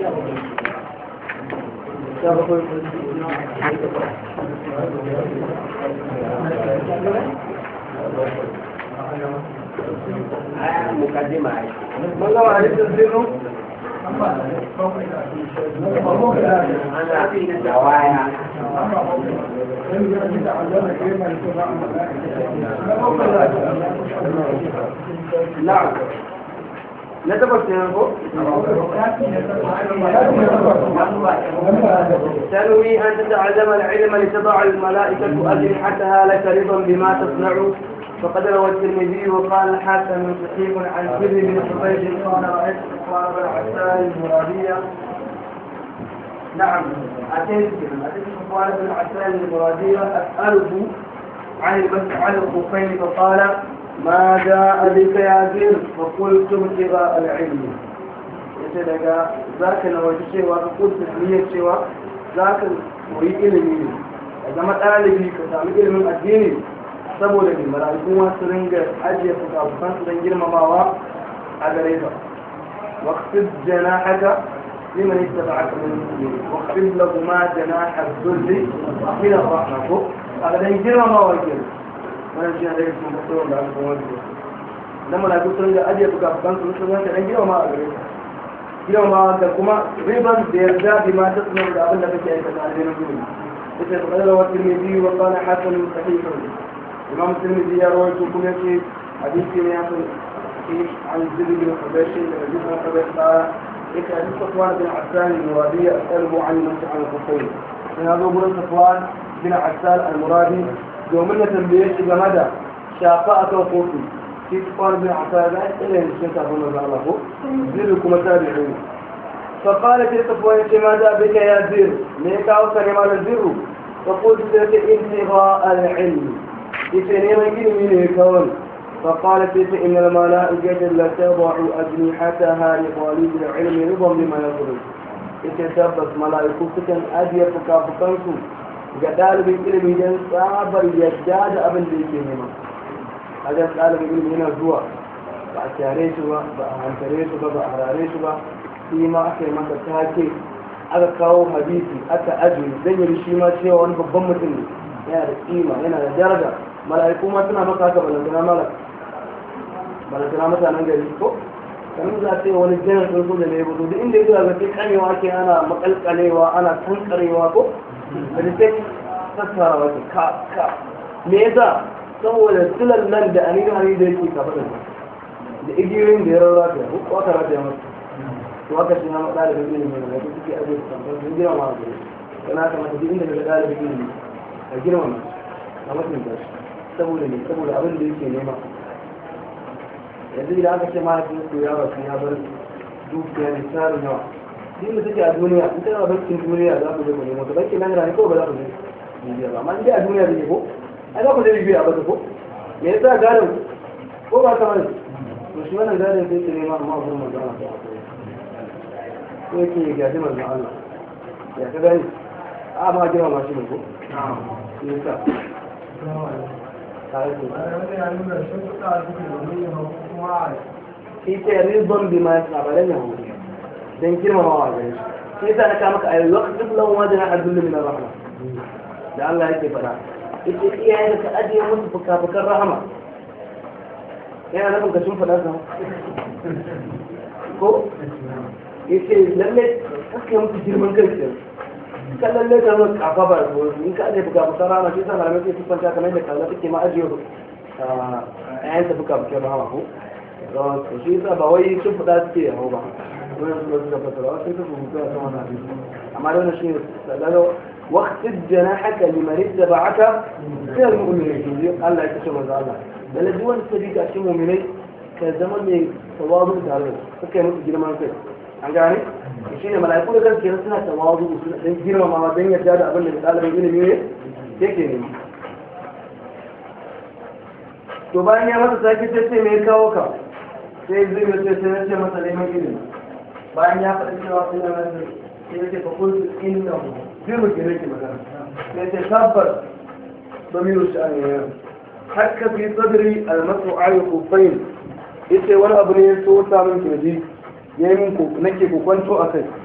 مقدمة والله عليك الزنو أنا في الدوايا نعم نتبت ينفو تنوي أن تتعلم العلم لتضع الملائكة أجنحتها لك رضا بما تصنع فقد روى الترمذي وقال الحاكم صحيح عن سر بن حبيب قال رأيت صفوان بن عسال المرادية نعم أتيت أتيت صفوان بن عسال المرادية أسأله عن المسح على الخفين فقال ما جاء بك يا زر فقلت ابتغاء العلم yace daga za ka nawaji cewa ka kusa niyyar cewa za ka koyi ilimi ne ka zama ɗalibi ka sami ilimin addini saboda ne mala'iku ma su ringa ajiye fukafukan su don girmamawa a gare ka waqfid janahaka liman ittaba'aka min al-muslimin waqfid lahuma janaha dhulli min ar-rahma ko a ga dan girmamawa ke wannan shi ne da kuma tsoron da aka kuma wani dan mala'iku su ringa ajiye fukafukan su sun ringa dan girmamawa a gare ka girmamawa da kuma riban da yarda bi ma ta tsunar da abin da kake aikata a cikin gudu ita ta kadar wa tirmidhi wa qala hasan sahih imam tirmidhi ya rawaito kuma yace hadisi ne ya san عن زيد بن حبيش الذي بن حبيش قال إذا حديث صفوان بن عسان المرادي أسأله عن المسح على الخفين من هذا أبو صفوان بن عسان المرادي يومنا تنبيش جمدا شافاء توقوفي في صفوان بن عسان إلى أن الشيخ أبو نزع الله زيدكم تابعين فقال في صفوان ماذا بك يا زير ليك أوصل مال الزر فقلت لك انتغاء العلم يتنين من الكون فقالت إن الملائكة لتضع أجنحتها لطالب العلم رضا بما يطلب يتثبت ملائكة أدية فكافكنكم ga ɗalibin ilimi don tsabar yadda da abin da yake nema a jan ɗalibin ilimi yana zuwa ba a kyare shi ba ba a hantare shi ba ba a harare shi ba shi ma aka yi masa take aka kawo hadisi aka ajiye don yi shi ma cewa wani babban mutum ne yana da kima yana da daraja mala'iku ma suna maka haka balantana malaka balantana mutanen gari ko kamar za a ce wani jiran sun so da ne gudu duk inda ya zuwa ga sai kamewa ke ana makalkalewa ana tankarewa ko da da sai sassara wata ka ka me yasa saboda silar nan da anihin hari da yake kafa da da igiyoyin da ya rarra ta ko aka rata ya masa to haka shi na ɗalibin ilimi ne da suke ajiye su tambar sun girma ma gari kana kamata duk inda daga ɗalibin ilimi a girma ma a mutunta shi saboda ne saboda abin da yake nema yanzu idan aka ce mahaifin su ya rasu ya bar dukiya ne tarin yawa duk da take a duniya in kana bankin duniya za ku je ku nemo ta bankin nan ne ko ba za ku je bibiya ba amma in dai a duniya ne ko ai za ku je bibiya ba ko me yasa gadon ko ba ta bane to shi wannan gadon sai ke nema amma gurin manzo Allah ko yake gaji manzo Allah ya ka gani a ma jira ma shi ne ko me yasa ita rizon bi ma yasa ba dan yahu dan girmamawa gare shi sai yasa na kama ka ayi waqtin lahu ma jana adullu min rahma da Allah yake fada ita iyayen ka ajiye musu fukafukan rahama yana nufin ka sun fada sa ko yace lalle kake musu girman kai ke ka lalle ka zo kafa ba in ka ajiye fukafukan rahama sai sa malamai sai su kwanta kamar yadda kaza take ma ajiye ƴaƴan ta fukafukan rahama ko to shi yasa ba wai sun fada suke yawo ba wannan su suka fasara wasu suka rubuta a sama na biyu amma da wannan shi ne daga waqtid janahaka liman ittaba'aka min al-mu'minin Allah ya kace manzo Allah da duk wanda suka bi ka cikin mu'minai ka zama mai tawazu tare da suka yi musu girman kai an gane shi ne mala'iku da kansu kenan suna tawazu suna dan girmamawa dan yarda da abin da ɗalibin ilimi ne yake ne to bayan ya masa sake sai me ya kawo ka sai zai yi ce sai ce masa neman ilimi bayan ya faɗi cewa suna nan sai ya ce fa kuntu inna hu zai mu ke nake magana sai ce tabbas domin shi an yi hakka fi sadri almasu ayu kufain yace wani abu ne ya so ta min kirji ya yi min nake kokwanto a kai